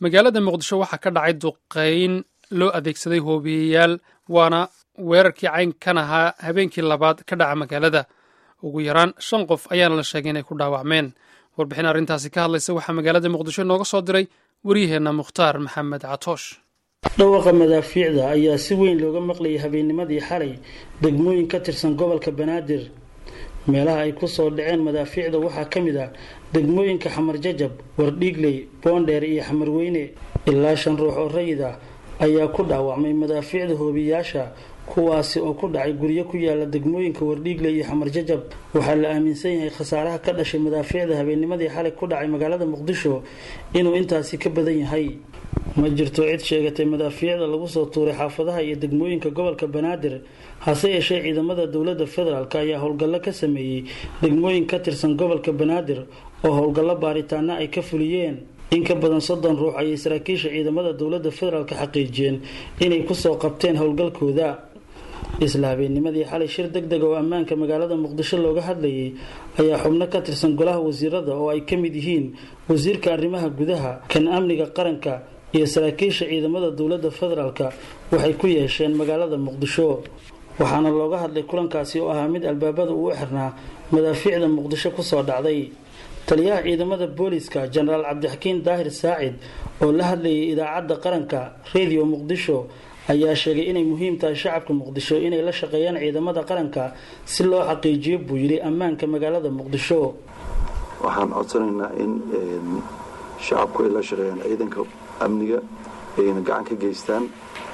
magaalada muqdisho waxaa ka dhacay duqeyn loo adeegsaday hoobiyeyaal waana weerarkii caynkan ahaa habeenkii labaad ka dhaca magaalada ugu yaraan shan qof ayaana la sheegay inay ku dhaawacmeen warbixin arrintaasi ka hadlaysa waxaa magaalada muqdisho nooga soo diray waryaheenna mukhtaar maxamed catoosh dhawaqa madaafiicda ayaa si weyn looga maqlayay habeennimadii xalay degmooyin ka tirsan gobolka banaadir meelaha ay ku soo dhaceen madaafiicda waxaa ka mid ah degmooyinka xamar jajab wardhiigley boondheer iyo xamarweyne ilaa shan ruux oo rayid ah ayaa ku dhaawacmay madaafiicda hoobiyaasha kuwaasi oo ku dhacay guryo ku yaala degmooyinka wardhiigle iyo xamar jajab waxaa la aaminsan yahay khasaaraha ka dhashay madaafiicda habeennimadii xalay ku dhacay magaalada muqdisho inuu intaasi ka badan yahay ma jirto cid sheegatay madaafiicda lagu soo tuuray xaafadaha iyo degmooyinka gobolka banaadir hase yeeshee ciidamada dowladda federaalk ayaa howlgallo ka sameeyey degmooyin ka tirsan gobolka banaadir oo howlgallo baaritaana ay ka fuliyeen in ka badan soddon ruux ayay saraakiisha ciidamada dowladda federaalk xaqiijiyeen inay kusoo qabteen howlgalkooda isla habeennimadii xalay shir deg deg oo ammaanka magaalada muqdisho looga hadlayay ayaa xubno ka tirsan golaha wasiirada oo ay ka mid yihiin wasiirka arrimaha gudaha kan amniga qaranka iyo saraakiisha ciidamada dowladda federaalk waxay ku yeesheen magaalada muqdisho waxaana looga hadlay kulankaasi oo ahaa mid albaabada uu xirnaa madaafiicda muqdisho kusoo dhacday taliyaha ciidamada booliska jenaraal cabdixakiin daahir saacid oo la hadlayay idaacadda qaranka radio muqdisho ayaa sheegay inay muhiim tahay shacabka muqdisho inay la shaqeeyaan ciidamada qaranka si loo xaqiijiyo buu yidhi ammaanka magaalada muqdisho waxaan codsanaynaa in shacabku ay la shaqeeyaan ciidanka amniga ayna gacan ka geystaan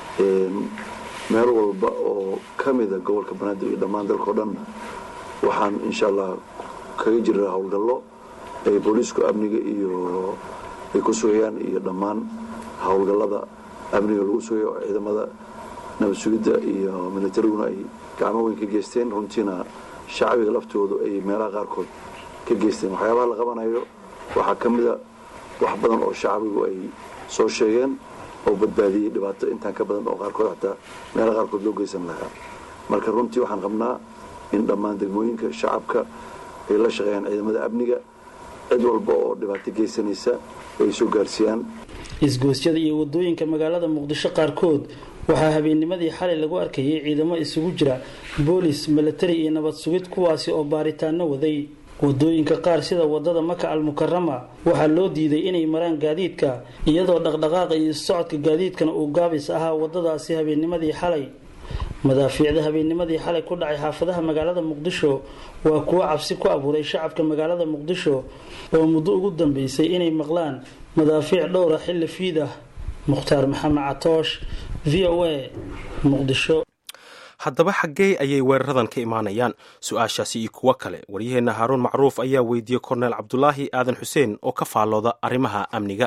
meel walba oo ka mida gobolka banaadir iyo dhammaan dalkao dhanna waxaan insha allah kaga jiraa howlgallo ay booliisku amniga iyo ay ku sugayaan iyo dhammaan howlgallada amniga lagu sugayo oo ciidamada nabad sugidda iyo militariguna ay gacmo weyn ka geysteen runtiina shacbiga laftoodu ay meelaha qaarkood ka geysteen waxyaabaha la qabanayo waxaa ka mida wax badan oo shacbigu ay soo sheegeen oo badbaadiyey dhibaato intaan ka badan oo qaarkood xataa meelaha qaarkood loo geysan lahaa marka runtii waxaan qabnaa in dhammaan degmooyinka shacabka ay la shaqeeyaan ciidamada amniga cid walba oo dhibaato geysanaysa ay soo gaarsiiyaan isgoosyada iyo wadooyinka magaalada muqdisho qaarkood waxaa habeennimadii xalay lagu arkayay ciidamo isugu jira boolis milatari iyo nabad sugid kuwaasi oo baaritaano waday wadooyinka qaar sida wadada maka almukarama waxaa loo diiday inay maraan gaadiidka iyadoo dhaqdhaqaaqa iyo socodka gaadiidkana uu gaabis ahaa wadadaasi habeennimadii xalay madaafiicda habeennimadii xalay ku dhacay xaafadaha magaalada muqdisho waa kuwo cabsi ku abuuray shacabka magaalada muqdisho oo muddo ugu dambeysay inay maqlaan madaafiic dhowra xilli fiid ah mukhtaar maxamed catoosh v o a muqdisho haddaba xaggee ayay weeraradan ka imaanayaan su-aashaasi iyo kuwo kale waryaheenna haaruun macruuf ayaa weydiiyey korneel cabdulaahi aadan xuseen oo ka faallooda arrimaha amniga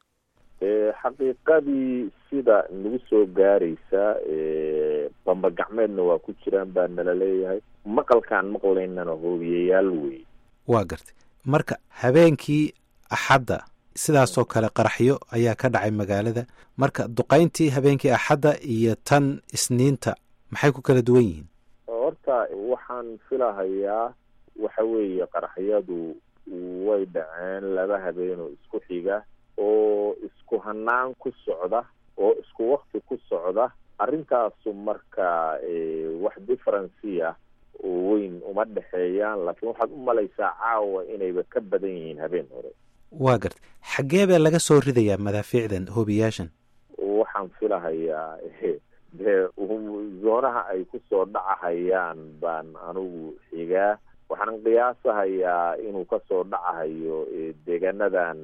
xaqiiqadii sida nagu soo gaaraysa bamba gacmeedna waa ku jiraan baa nala leeyahay maqalkaan maqlaynana hoobiyayaal wey waa gartay marka habeenkii axadda sidaasoo kale qaraxyo ayaa ka dhacay magaalada marka duqayntii habeenkii axadda iyo tan isniinta maxay ku kala duwan yihiin horta waxaan filahayaa waxa weeye qaraxyadu way dhaceen laba habeenoo isku xiga oo isku hanaan ku socda oo isku wakti ku socda arrintaasu marka wax differency ah oo weyn uma dhexeeyaan laakiin waxaad u malaysaa caawa inayba ka badan yihiin habeen hore waa gartay xaggee baa laga soo ridayaa madaafiicdan hoobiyaashan waxaan filahayaa dee zoonaha ay kusoo dhacahayaan baan anigu xigaa waxaan qiyaasahayaa inuu kasoo dhacahayo deegaanadan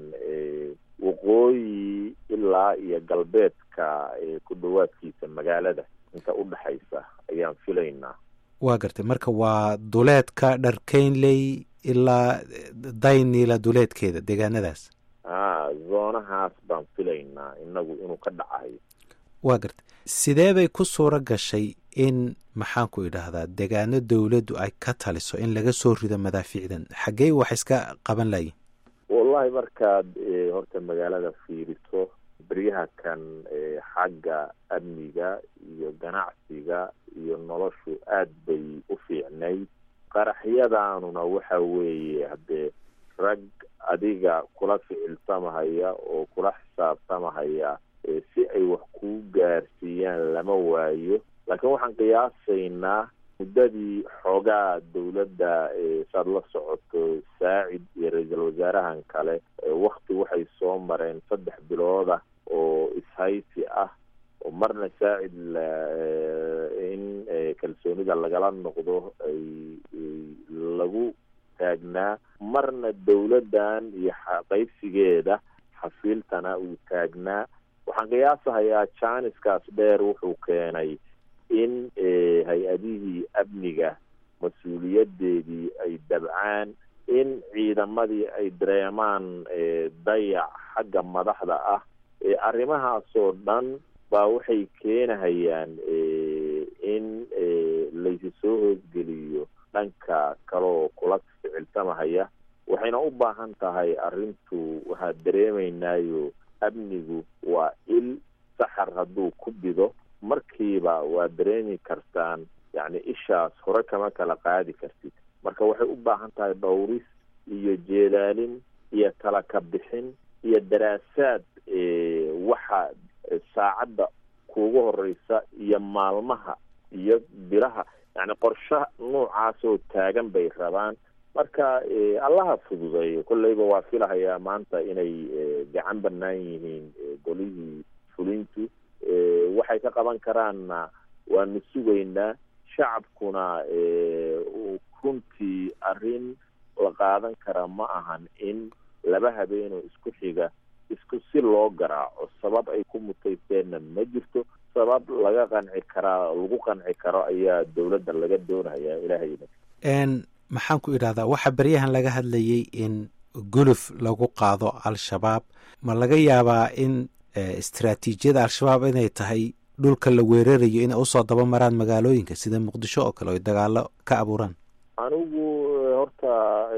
waqooyi ilaa iyo galbeedka ku dhawaadkiisa magaalada inta u dhexaysa ayaan filaynaa waa gartay marka waa duleedka dharkeynley ilaa daynila duleedkeeda deegaanadaas a zoonahaas baan filaynaa inagu inuu ka dhacahayo waa gartay sidee bay ku suuro gashay in maxaanku idhaahdaa deegaano dowladdu ay ka taliso in laga soo rido madaafiicdan xaggey wax iska qaban layiin wallahi markaad horta magaalada fiiriso beryaha kan xagga amniga iyo ganacsiga iyo noloshu aad bay u fiicnayd qaraxyadaanuna waxa weeye haddee rag adiga kula ficilsamahaya oo kula xisaabtamahaya hayaa si ay wax kuu gaarsiiyaan lama waayo laakiin waxaan qiyaasaynaa muddadii xoogaa dowladda saad la socoto saacid iyo ra-iisul wasaarahan kale wakti waxay soo mareen saddex bilooda oo ishaysi ah oo marna saacid in kalsoonida lagala noqdo ay lagu taagnaa marna dowladdan iyo qaybsigeeda xafiiltana uu taagnaa waxaan qiyaasahayaa janiskaas dheer wuxuu keenay in hay-adihii amniga mas-uuliyadeedii ay dabcaan in ciidamadii ay dareemaan dayac xagga madaxda ah arrimahaasoo dhan baa waxay keenahayaan in laysi soo hoosgeliyo dhanka kaleoo kula ficilsamahaya waxayna u baahan tahay arrintu waxaa dareemaynaayo amnigu waa il saxar hadduu ku bido markiiba waa dareemi kartaan yacni ishaas hore kama kala qaadi kartid marka waxay u baahan tahay dhowris iyo jeedaalin iyo tala ka bixin iyo daraasaad waxa saacadda kuugu horeysa iyo maalmaha iyo bilaha yacni qorshe noocaasoo taagan bay rabaan marka allaha fududeeyo kolleyba waa filahayaa maanta inay gacan banaan yihiin golihii fulintu waxay ka qaban karaanna waanu sugaynaa shacabkuna runtii arrin la qaadan kara ma ahan in laba habeenoo isku xiga isku si loo garaaco sabab ay ku mutaysteenna ma jirto sabab laga qanci karaa lagu qanci karo ayaa dowladda laga doonayaa ilaahayna maxaan ku idhahdaa waxaa beryahan laga hadlayay in guluf lagu qaado al-shabaab ma laga yaabaa in istraatiijiyada al-shabaab inay tahay dhulka la weerarayo inay usoo daba maraan magaalooyinka sida muqdisho oo kale oy dagaalo ka abuuraan anigu horta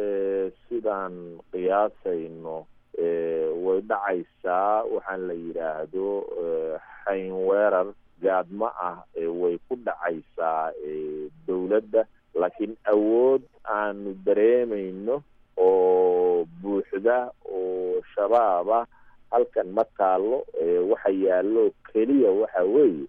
sidaan qiyaasayno way dhacaysaa waxaan la yidhaahdo xayn weerar gaadmo ah way ku dhacaysaa dowladda laakiin awood aanu dareemayno oo buuxda oo shabaab ah halkan ma taallo waxa yaallo keliya waxa weeye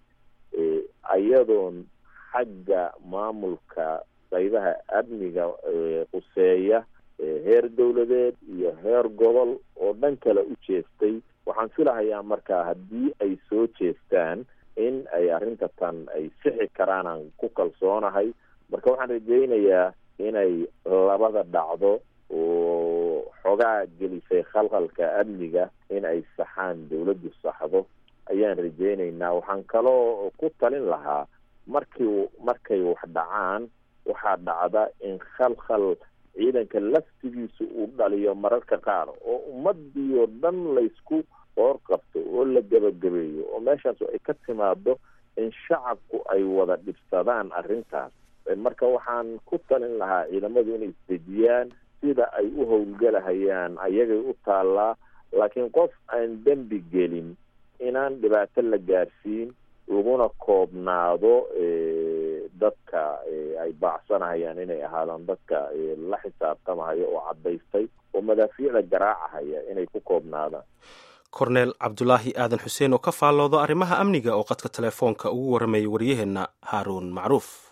ayadoon xagga maamulka qaybaha amniga quseeya heer dowladeed iyo heer gobol oo dhan kale u jeestay waxaan filahayaa marka haddii ay soo jeestaan in ay arrinta tan ay sixi karaan aan ku kalsoonahay marka waxaan rajaynayaa inay labada dhacdo oo xogaa gelisay khalkhalka amniga in ay saxaan dowladdu saxdo ayaan rajaynaynaa waxaan kaloo ku talin lahaa markii markay wax dhacaan waxaa dhacda in khalkhal ciidanka laftigiisa uu dhaliyo mararka qaar oo ummadii oo dhan laysku qoor qabto oo la gebagabeeyo oo meeshaas ay ka timaado in shacabku ay wada dhibsadaan arrintaas marka waxaan ku talin lahaa ciidamadu inay isdejiyaan sida ay u howlgelahayaan ayagay u taallaa laakiin qof aan dembi gelin inaan dhibaato la gaarsiin laguna koobnaado dadka ay baacsanahayaan inay ahaadaan dadka la xisaabtamahaya oo caddaystay oo madaafiicda garaacahaya inay ku koobnaadaan korneel cabdulaahi aadan xuseen oo ka faalloodo arrimaha amniga oo qadka telefoonka ugu warramayay waryaheenna haaruun macruuf